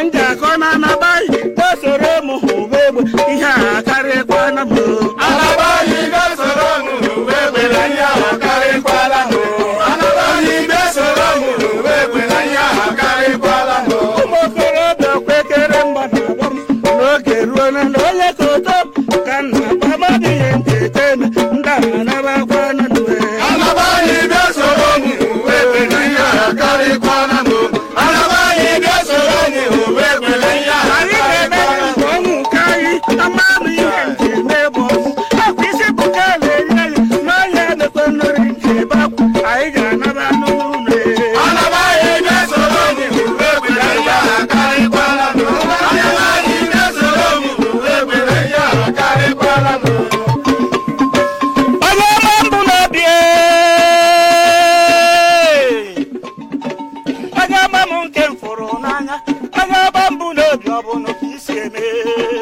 ndị akọ na anabaghị esoro m hụba egbe ihe a karịkwana m Anabaghị ga-esoro m n'uwe egbe na ihe ahụ karịkwala m. Anabaghị ga-esoro m n'uwe egbe na ihe ahụ karịkwala m. ụmụ okorobịa kwekere mgba na-agba m n'oge ruo na na onye ka ụtọ ka nna amadị ihe ntete eme ndị a anabakwana n'uwe Anabaghị ga-esoro m n'uwe egbe na ihe ahụ karịkwala m. Anabaghị ga-esoro m n'uwe egbe na ihe ahụ anyị ga-eme karịkwala m. nke ọnwụ nke anyị amanụ ihe nke na-ebu ọnwụ akwa isi bụ ka a na-enye anyị n'ọhịa emekwe nnori nke ebe akwa anyị ga-anaba n'ụlọ Anabaghị ga-esoro m n'uwe egbe na ihe ahụ karịkwala m. Anabaghị ga-esoro m n'uwe egbe na ihe ahụ karịkwala m. onye ọma mbụ n'obi onye ọma m nke m fụrụ n'anya onye ọma mbụ n'obi ọ bụ na ka isi eme